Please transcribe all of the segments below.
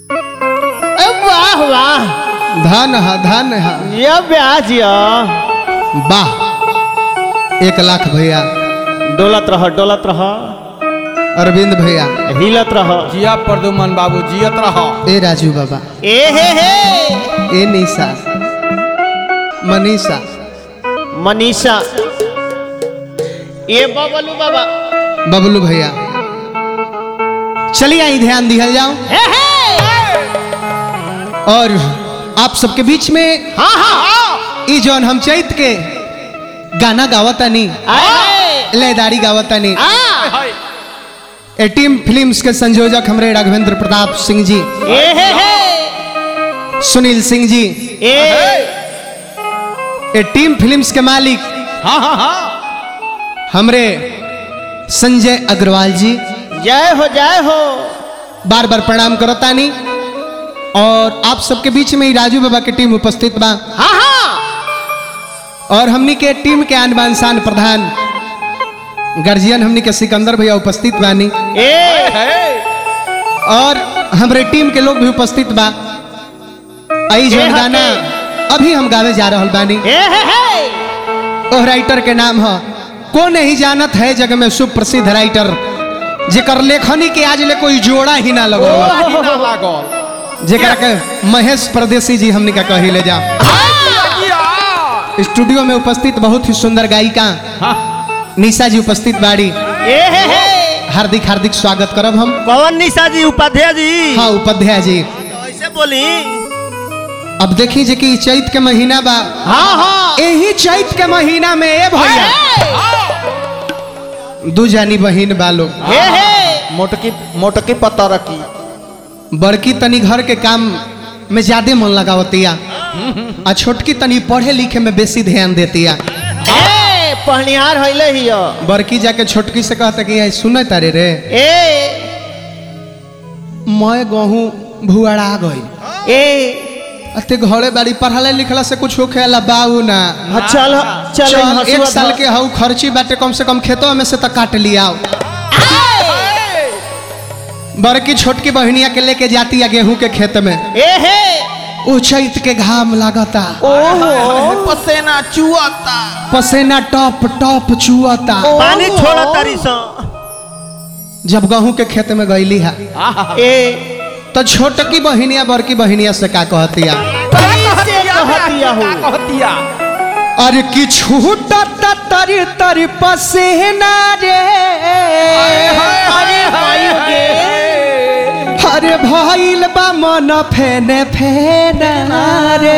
ए, वाह वाह धन है धन है ये ब्याज या वाह एक लाख भैया डोलत रह डोलत रह अरविंद भैया हिलत रह जिया प्रदुमन बाबू जियत रह ए राजू बाबा ए हे हे ए निशा मनीषा मनीषा ये बबलू बाबा बबलू भैया चलिए आई ध्यान दिया जाओ हे हे और आप सबके बीच में हाँ हाँ हाँ ई जौन हम चैत के गाना गावतानी आए लयदारी गावतानी आ ए टीम फिल्म्स के संयोजक हमरे राघवेंद्र प्रताप सिंह जी ए हे हे सुनील सिंह जी ए ए टीम फिल्म्स के मालिक हाँ हाँ हाँ हमरे संजय अग्रवाल जी जय हो जय हो बार बार प्रणाम करतानी और आप सबके बीच में ही राजू बाबा की टीम उपस्थित बा हाँ हाँ और हमनी के टीम के आन बान शान प्रधान गार्जियन हमनी के सिकंदर भैया उपस्थित बानी ए और हमरे टीम के लोग भी उपस्थित बा आई जो ए हटे। गाना अभी हम गावे जा रहल बानी ए हे हे ओह राइटर के नाम है को नहीं जानत है जग में सुप्रसिद्ध राइटर जेकर लेखनी के आज ले कोई जोड़ा ही ना लगो पानी ना लागल जेकरा के महेश परदेसी जी हमनी का कही ले जा स्टूडियो में उपस्थित बहुत ही सुंदर गायिका निशा जी उपस्थित बाड़ी ए हे हे हार्दिक हार्दिक स्वागत करब हम पवन निशा जी उपाध्याय जी हाँ उपाध्याय जी ऐसे बोली अब देखी जे कि चैत के महीना बा हाँ हाँ यही चैत के महीना में ए भैया दू जानी बहिन बा लोग हे हे मोटकी मोटकी पत्ता रखी बड़की तनी घर के काम में ज्यादा मन लगावतिया आ छोटकी तनी पढ़े लिखे में बेसी ध्यान देतिया ए पहनिहार हइले हियो बड़की जाके छोटकी से कहता कि आई सुने तारे रे ए मैं गहूँ भुआड़ा गई ए अते घरे बाड़ी पढ़ाले लिखला से कुछ होखे ला बाऊ ना हाँ, चल चल चल एक साल के हऊ खर्ची बाटे कम से कम खेतों में से तो काट लिया बड़की छोटकी बहनिया के लेके जाती है गेहूं के खेत में ए हे ऊ चैत के घाम लागता ओहो पसेना चुआता पसेना टॉप टॉप चुअता पानी छोड़ा तारी सो जब गेहूं के खेत में गईली है ए तो छोटकी बहनिया बड़की बहनिया से का कहतिया कैसे कहतिया हो कहतिया अरे कि छूटता तरी तरी पसेना रे अरे भाई गे अरे भइल बा मन फेने फेना रे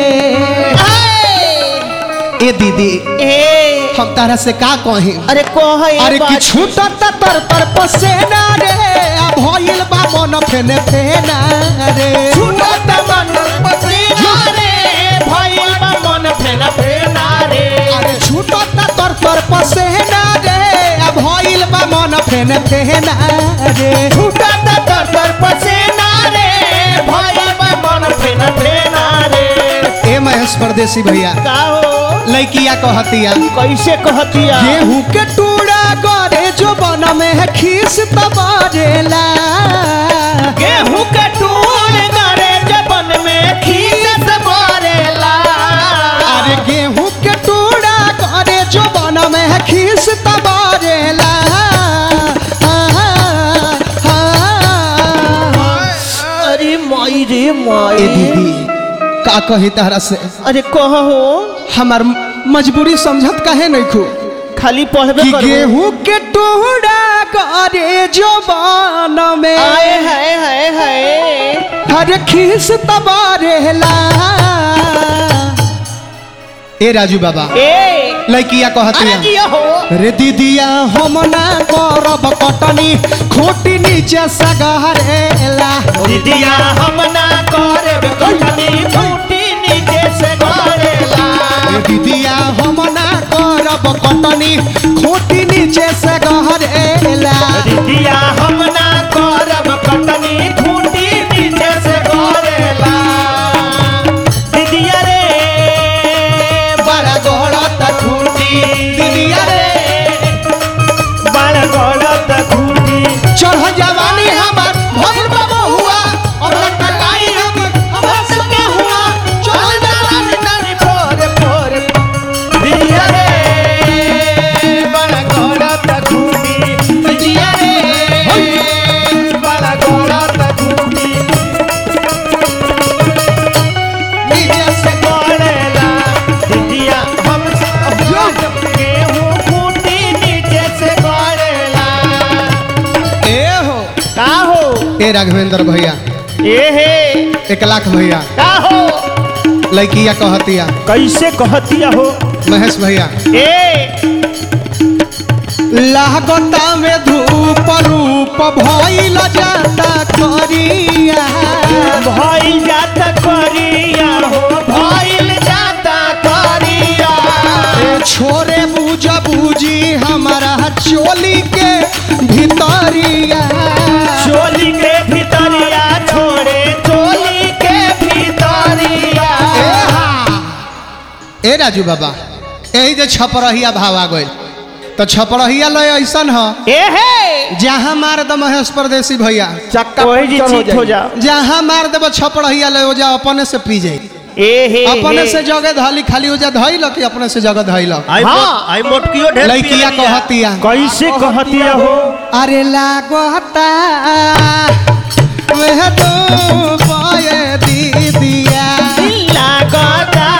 ए दीदी ए हम तारा से का कही अरे कह ए अरे कि बात। छूटता तर तर पसेना रे आ भइल बा मन फेने फेना रे छूटत मन पसीना रे भइल बा मन फेना फेना रे अरे छूटता तर तर पसेना रे आ भइल बा मन फेने फेना रे छूटत तर तर पसीना रे भइल बा मन फेना फेना रे ए महेश परदेसी भैया का हो लइकिया कहतिया कैसे कहतिया गेहूं के टूड़ा करे जो बन में है खीस तबारेला गेहूं के टूट करे जबन में खीस मारेला अरे गेहूं के टूड़ा करे जो बन में है खीस तबारेला अरे माई रे ए माई दीदी का कही तारा से अरे कह हो हमार मजबूरी समझत काहे नहीं खू खाली पढ़बे कि करू गेहूं के टूड़ा करे जो बन में आए हाय हाय हाय हर खीस तबारेला ए राजू बाबा ए लइकिया अरे कहतिया जिया हो रे दीदिया हम ना करब कटनी खोटी नीचे सगहरेला दीदिया हम ना करब कटनी फूटी नीचे से गरेला रे दीदिया हम ना करब कटनी खोटी नीचे सगहरेला दीदिया हम ना करब कटनी फूटी नीचे से गरेला दीदिया रे बड़ा गड़त खूटी दीदिया रे बड़ा गड़त खूटी चढ़ जवानी हमार भइल बा बहुआ अब लटा ए राघवेंद्र भैया ए हे एक लाख भैया का हो लड़किया कहतिया कैसे कहतिया हो महेश भैया ए लागता में धूप रूप भइल जाता करिया भइल जाता करिया हो भइल जाता करिया ए छोरे बुझ बुझी हमारा चोली के भितरिया चोली के भीतरिया छोड़े चोली के भीतरिया ए हा। ए राजू बाबा यही जे छपरहिया भाव आ गइल तो छपरहिया लय ऐसन ह ए हे जहाँ मार द महेश परदेसी भैया चक्का वही जी पंचर हो चीत हो जाई। जा जहाँ मार देब छपरहिया लय हो जा अपने से पी जाई ए हे अपने हे। से जगह धली खाली हो जा धइल कि अपने से जगह धइल आई हाँ। मोट आई मोटकियो ढेर लड़किया पियलिया। कहतिया कैसे कहतिया हो अरे लागता वह तो पाए दीदिया लागता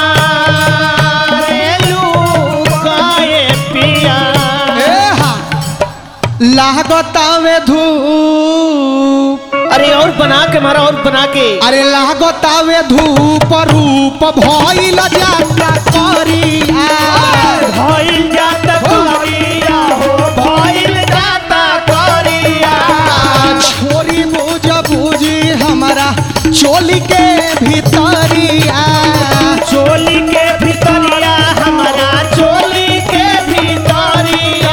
रे लुकाए पिया ए हा लागता में धूप अरे और बना के मारा और बना के अरे लागता में धूप रूप भइल जाता करिया भइल जाता करिया हो भइल जाता करिया छोरी बुझ बुझी हमारा चोली के भीतरिया चोली के भीतरिया हमारा चोली के भीतरिया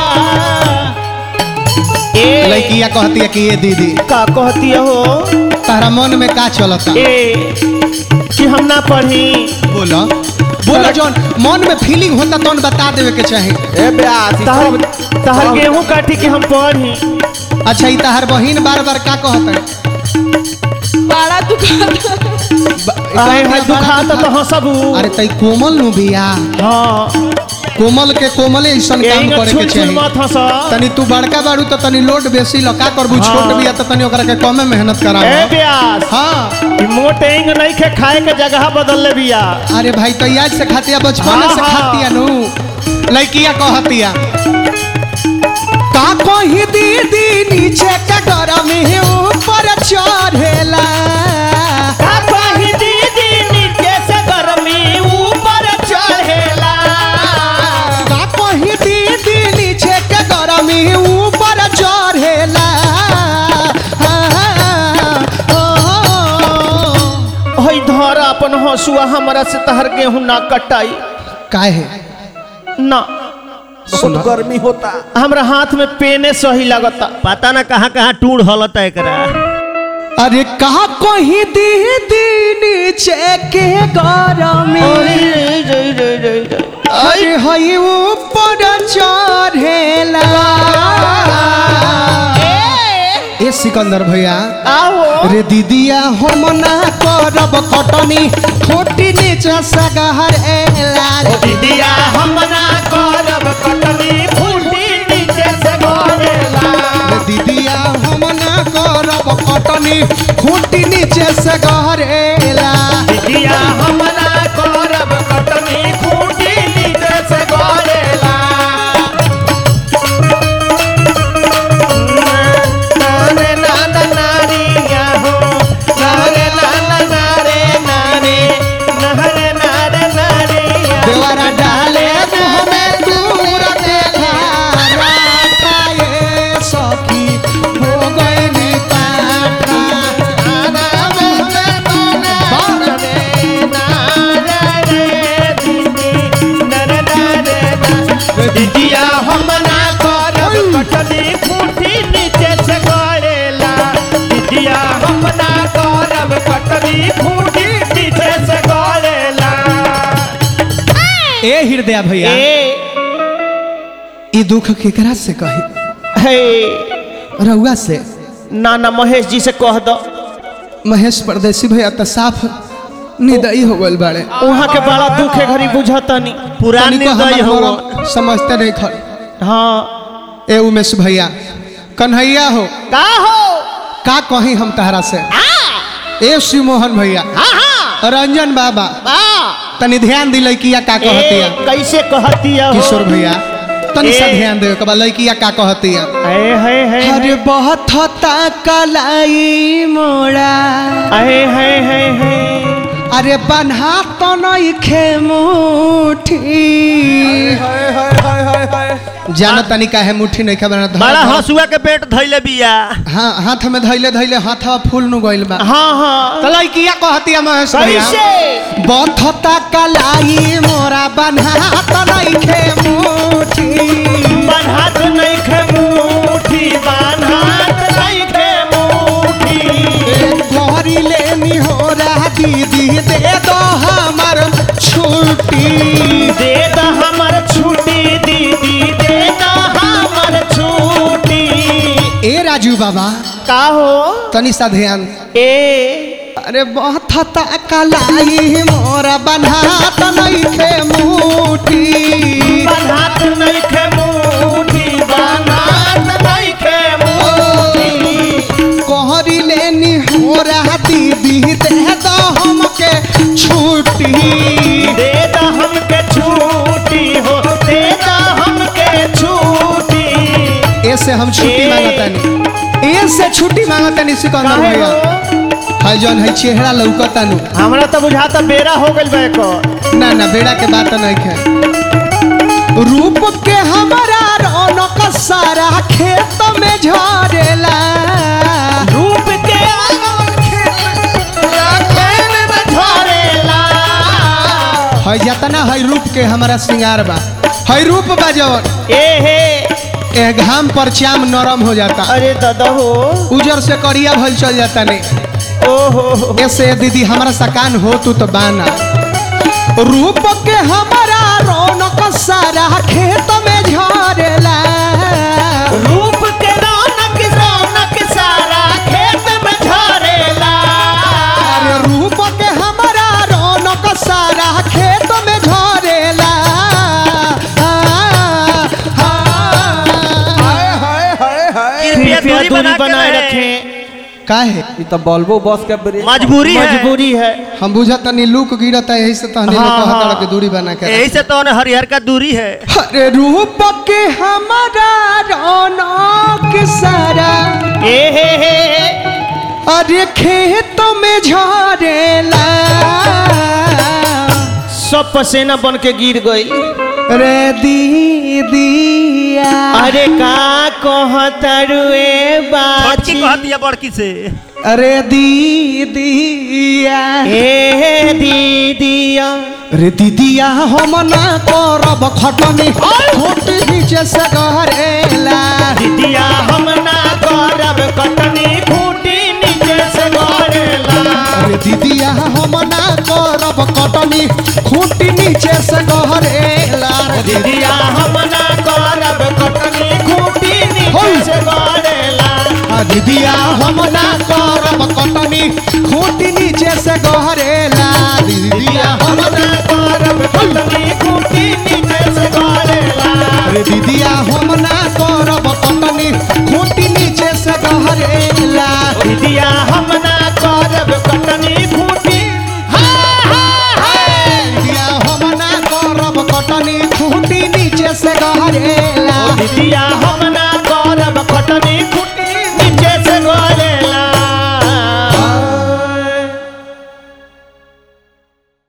ए लड़किया कहतिया कि ये दीदी का कहतिया हो तारा मन में का चलता ए कि हम ना पढ़ी बोलो बोलो जौन मन में फीलिंग होता तो बता देवे के चाही ए ब्यास ई तहर सब- तहर सब- गेहूं काटी के हम पढ़ी अच्छा ई तहार बहिन बार बार का कहता बड़ा दुकान अरे भाई दुखाता तो हंसबू अरे तई कोमल नु बिया हाँ कोमल के कोमले ऐसन काम यही करे के छुल छुल चाही मत हंस तनी तू बड़का बाड़ू तो तनी लोड बेसी ल का करबू हाँ। छोट बिया तो तनी ओकरा के कमे मेहनत ए कराबो ब्यास हाँ ई मोटे इंग नहीं खे खाए के जगह बदल ले बिया अरे भाई तो याद से खातिया बचपन हाँ, से हाँ। खातिया नु लड़किया कहतिया का कही दीदी नीचे के गरम ही ऊपर चढ़ेला का कही दीदी नीचे से गर्मी ऊपर चढ़ेला का कही दीदी नीचे के गरम ही ऊपर चढ़ेला हई धर अपन हंसुआ हमरा से तहर गेहूं ना कटाई काहे ना बहुत गर्मी होता हमरा हाथ में पेने सही लगता पता ना कहाँ कहाँ टूड़ हलता एकरा अरे का कही दीदी नीचे के गरम अरे हई ऊपर चढ़ेला ए सिकंदर भैया आओ रे दीदिया हम ना करब कटनी खोटी नीचे सगहर एला रे दीदिया हम ना करब कटनी फूटी नीचे से गोरेला रे दीदिया हम ना करब कटनी खोटी नीचे सगहर एला दीदिया हम ना करब कटनी फूटी नीचे से गोरेला नारे नाना नारिया हो नारे नाना नारे नारे नारे नारे नारिया देवरा डाले मुँह में दूर देखा राता ये सखी हो गई नी पाटा आना मुँह में तोने बात दीदिया हम ना करब कटनी फूटी नीचे से गड़ेला दीदिया हम ना करब कटनी फूटी नीचे से गड़ेला ए हृदय भैया ए ई दुख केकरा से कही हे रउआ से नाना महेश जी से कह दो महेश परदेसी भैया तो साफ निदई हो गइल बाड़े वहाँ के बड़ा दुख है घड़ी बुझतनी पुरानी तनिको दई हमर हो मरम समझते नहीं खर हाँ ए उमेश भैया कन्हैया हो का हो का कही हम तहरा से ए शिव मोहन भैया रंजन बाबा तनी ध्यान दिले किया का कहतिया ए, कैसे कहतिया हो किशोर भैया तनी सा ए। ध्यान दे कबा लड़किया का कहती है अरे है है अरे बहुत होता कलाई मोड़ा अरे है है है अरे बन्हा तो नहीं खे मुठी हाय हाय हाय हाय हाय जाना तनी का है मुट्ठी नहीं खबर बड़ा हंसुआ के पेट धैले बिया हाँ हाथ में धैले धैले हाथवा फूल नु गइल बा हाँ हाँ तो लड़किया कहती है महेश भैया कैसे बथता कलाई मोरा बन्हा तो नहीं खे मुठी बन्हात नहीं खे मुठी बन्हात नहीं खे मुठी घरी लेनी हो रहा दीदी दे दो हमर छुट्टी दे द हमर छुट्टी दीदी दे द हमर छुट्टी ए राजू बाबा का हो तनी सा ध्यान ए अरे बथता कलाई मोरा बन्हा तो नहीं खे मुठी बन्हात नहीं खे मुठी बन्हात नहीं खे मुठी कोहरी लेनी हो रहा दीदी दे दो हमके छुट्टी दे द हमके छुट्टी हो दे द हमके छुट्टी ऐसे हम छुट्टी ए। मांगतानी ऐसे छुट्टी मांगतानी सिकंदर काहे भैया हो? है जौन है चेहरा लौकतानु हमरा तो बुझाता बेरा हो गइल बा एकर ना ना बेड़ा के बात नहीं है रूप के हमारा रौनक सारा खेत में झरेला रूप के खेल में झरेला है जतना है रूप के हमारा श्रृंगार बा है रूप बा जवन ए हे ए घाम पर चाम नरम हो जाता अरे दादा हो उजर से करिया भल चल जाता नहीं ओहो ऐसे दीदी हमारा सकान हो तू तो बाना रूप के हमारा रौनक सारा खेत में झरेला रूप के रौनक रौनक सारा खेत में झरेला अरे रूप के हमारा रौनक सारा खेत में झरेला हाय हाय हाय हाय कृपया कृपया दूरी दूरी बना बनाए के रखें रखें काहे ये तो बल्बो बस के ब्रेक मजबूरी है मजबूरी है हम बुझत तनी लूक गिरत है यही से तहने हाँ, कहत हाँ। रहा कि दूरी बना के यही से तो उन्हें हरिहर का दूरी है रख। अरे रूप के हमारा रौनक सारा ए हे हे अरे खेत में झरेला सब पसेना बन के गिर गई रे दीदिया अरे का कहतरुए बड़की बाची कहती है बड़की से अरे दीदिया ए दीदिया रे दीदिया हम ना करब खटनी खोट नीचे से गरेला दिदिया हम ना करब कटनी खूटी नीचे से गड़ेला अरे दीदिया हम ना करब कटनी खूट नीचे से गरेला रे दिदिया हम ना करब कटनी खूटी होई। नीचे से गड़ेला आ दीदिया हम ना करब कटनी खूट नीचे से गरेला दीदिया हम ना करब कटनी खूटी नीचे से गड़ेला अरे दीदिया हम ना करब कटनी खूट नीचे से गरेला दिदिया हम ना करब कटनी खूटी दीदिया हम ना करब कटनी खूट नीचे से गरेला दिदिया हम